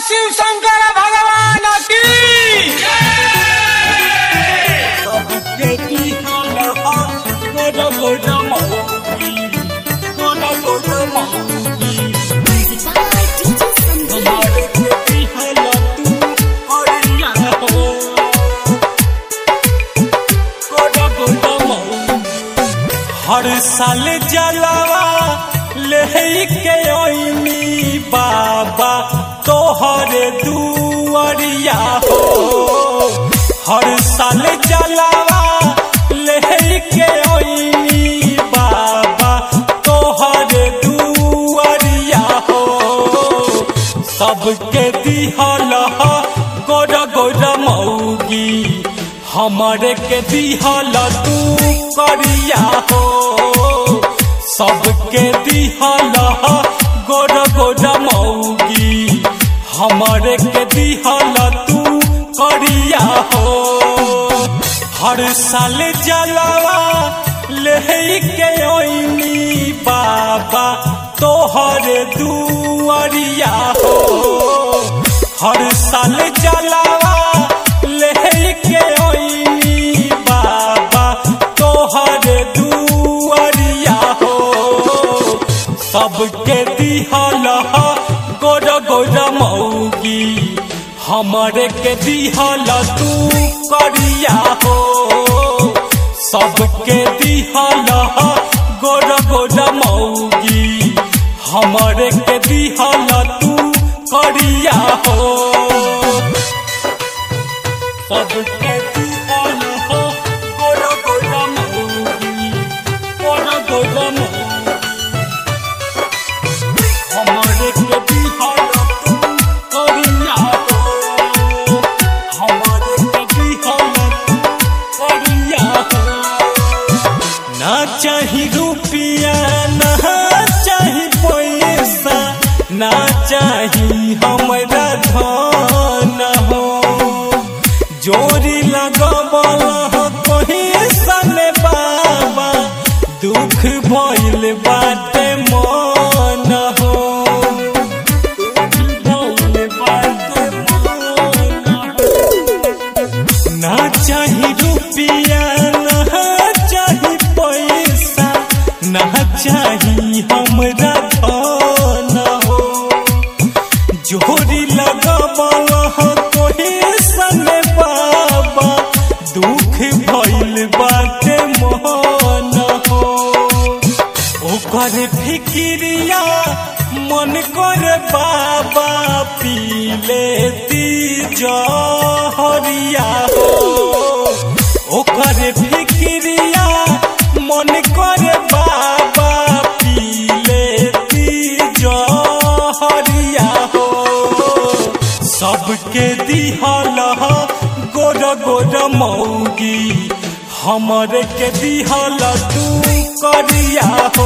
शिव शंकर भगवान की हर साल जलावा लेके ओइनी बाबा तोहर दुआरिया हो हर साल जलावा लेके ओइनी बाबा तोहर दुआरिया हो सबके दिहल गोर गोर मौगी हमरे के दिहल तू करिया हो सबके दिहल गोर गोर मौगी हमरे के दिहल तू करिया हो हर साल जलावा लेके ओइनी बाबा तोहर दुआरिया हो हर साल जलावा लेके ओइनी बाबा तोहर दुआरिया हो सबके दिहल गोर गोर मौगी हमरे के दिहल तू करिया हो सबके दिहल गोर गोर मौगी हमरे के दिहल तू करिया हो सबके दिहल हो गोर गोर मौगी गोर गोर मौगी हमरे के दिहल तू करिया हो हमरे के दिहल तू करिया हो ना चाही रुपिया ना चाही पैसा ना चाही हमरा धन हो जोरी लगबल कहीं सने बाबा दुख भइल बाटे मन हो दुख भइल बाटे मन हो। ना चाही रुपिया ना चाही पैसा ना चाही हमरा धन हो जोरी लगबल कोई सने बाबा दुख भइल बाटे मन हो ओकर फिकिरिया मन कर बाबा पी लेती जहरिया हो ओकर फिकिरिया मन कर बाबा पी लेती जहरिया हो सबके दिहल गोर गोर मौगी हमरे के दिहल तू करिया हो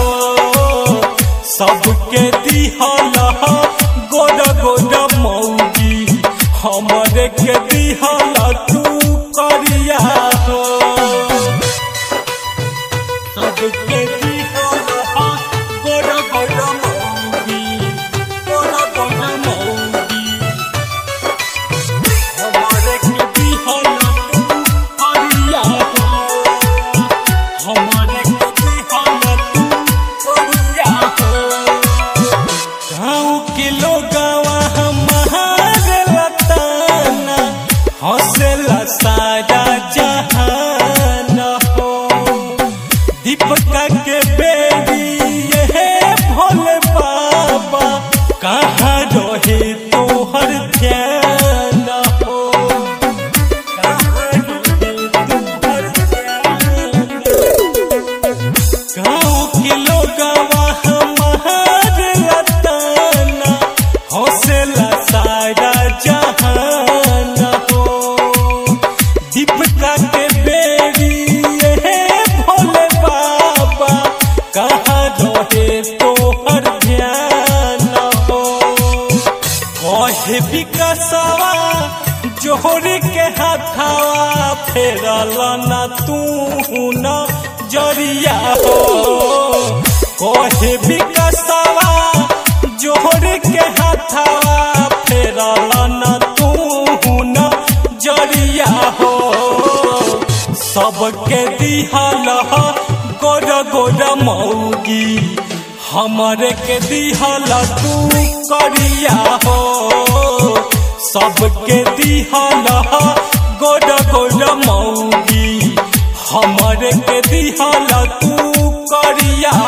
सबके दिहल गोर गोर मौगी हमरे के दिहल तू करिया हो सबके दिहल गोर गोर मौगी गोर गोर मौगी हमरे के दिहल तू करिया हो हमरे के दिहल तू करिया हो गाँव के लोगवा हमारे लताना हौसला सारा जहान हो दीपका के बेरी ये भोले बाबा कहाँ रहे तोहर ध्यान हो कहाँ रहे तोहर ध्यान गाँव के लोगवा हमारे लताना हौसला सारा जहान हो दीपका के बेरी ये भोले बाबा कहाँ रहे तोहर ध्यान हो कहे विकसवा जोहरी के हाथावा फेरल न तू न जरिया हो कहे विकसवा जोहरी के हाथावा फेरल सबके दिहल गोर गोर मौगी हमरे के दिहल तू करिया हो सबके दिहल गोर गोर मौगी हमरे के दिहल तू करिया